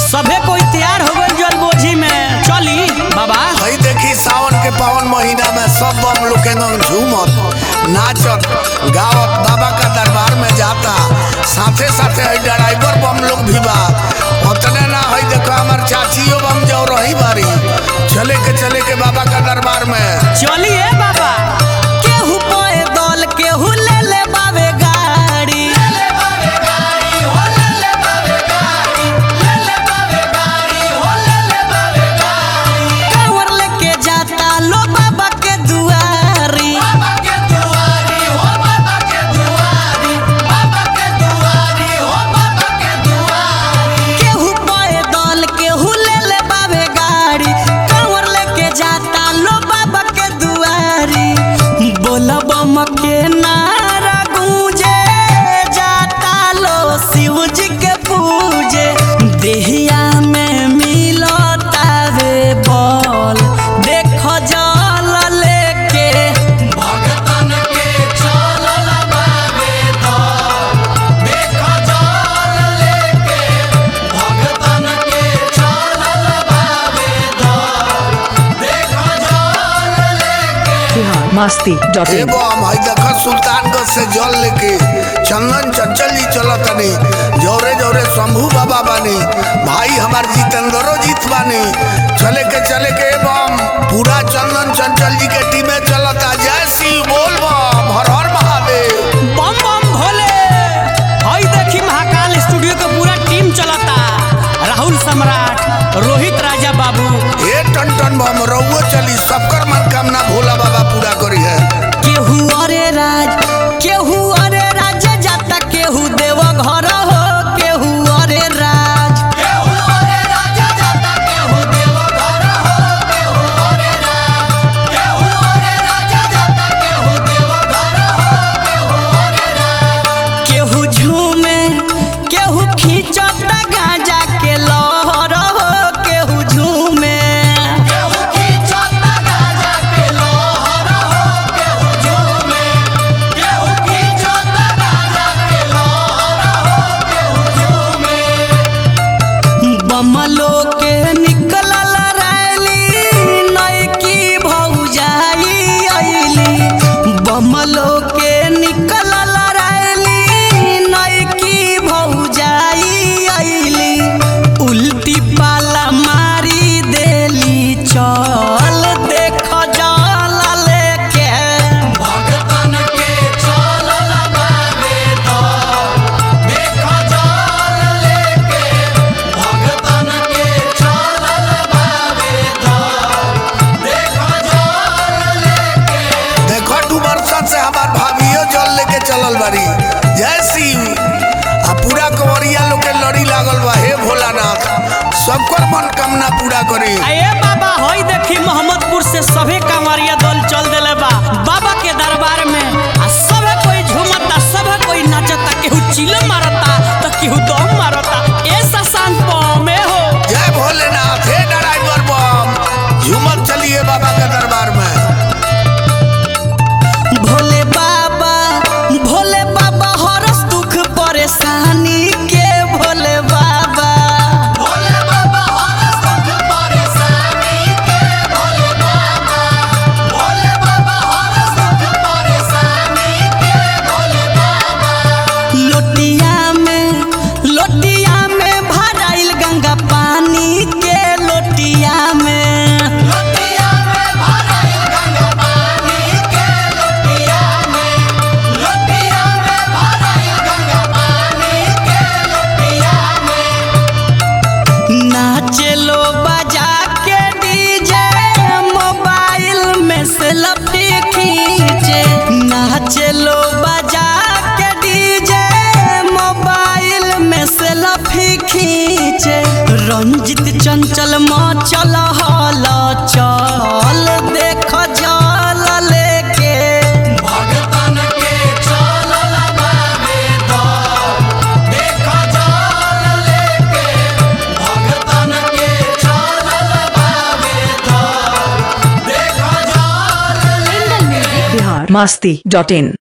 सभे कोई तैयार हो गई जल बोझी में चली बाबा हई देखी सावन के पावन महीना में सब बम लोग के एकदम झूमत नाचत गावत बाबा का दरबार में जाता साथे साथे हई ड्राइवर बम लोग भी बा उतने ना हई देखो हमार चाचियो बम जो रही बारी चले के चले के बाबा का दरबार में चलिए बाबा केहू पोए दल केहू ले ले बावे गाड़ी कांवर लेके जाता लो बाबा के दुआरी केहू पोए दल केहू ले ले बावे गाड़ी कांवर लेके जाता लो बाबा के दुआरी बोला बम के नारा गूंजे जाता लो शिव जी के पूजे देहिया में मिलता वे बल देखो जल लेके भगतन के चलल बावे दल देखो जल लेके भगतन के चलल बावे दल देखो जल लेके बिहार मस्ती डॉट ए इन बम हई देखो सुल्तानगंज से जल लेके चंदन चंचल जी चलत तनी जौरे जौरे शंभू बाबा बानी भाई हमार जितेंद्रो जीत बानी चले के चले के ए बम पूरा चंदन चंचल जी के टीमे चलता जय शिव बोल बम हर हर महादेव बम बम भोले हई देखी महाकाल स्टूडियो के पूरा टीम चलता राहुल सम्राट रोहित राजा बाबू ए टन टन बम रउओ चली सबकर मनोकामना भोला बाबा पूरा करी है केहू अरे राज केहू अरे राज जाता केहू देव घर हो केहू अरे राज केहू अरे राज जाता केहू देव घर हो केहू अरे राज केहू अरे राज जाता केहू देव घर हो केहू अरे राज केहू झूमे केहू खींचता गांजा के लहर हो केहू झूमे केहू खींचता गांजा के लहर हो केहू झूमे केहू खींचता गांजा के लहर हो केहू झूमे बमलो के निकलल रैली नैकी भौजाई अइली बमलो के निकलल रैली नैकी भौजाई अइली उल्टी पाला मारी देली चल देख जल लेके भगतन के चलल बावे दल देख जल लेके भगतन के चलल बावे दल देख जल लेके देखो दू वर्षा से हमार भाभियो जल लेके चलल बारी जय शिव आ पूरा कंवरिया लोग के लड़ी लागल बा हे भोलानाथ सबकर मनोकामना पूरा करी अये बाबा होई देखी मोहम्मदपुर से सभे कांवरिया दल चल देले बा बाबा के दरबार में आ सभे कोई झूमता सभे कोई नाचता केहू चिल्ला मारता तो केहू दम मारता ऐसा शांत में हो जय भोलेनाथ हे ड्राइवर बम झूमत चलिए बाबा के दरबार में भोले बाबा भोले बाबा हरस दुख परेशानी के भोले बाबा भोले बाबा हरस दुख परेशानी के भोले बाबा भोले बाबा हरस दुख परेशानी के भोले बाबा लोटिया में लोटिया में भराइल गंगा पानी के लोटिया में लोटिया में भराइल गंगा पानी के लोटिया में लोटिया में भराइल गंगा पानी के लोटिया में नाचे लो बजा के डीजे मोबाइल में सेल्फी खींचे नाचे लो बजा के डीजे मोबाइल में सेल्फी खींचे रंजित चंचल मचल हल चल देख जल लेके भगतन के चलल बावे दल देख जल लेके भगतन के चलल बावे दल देख जल लेके बिहार मस्ती डॉट इन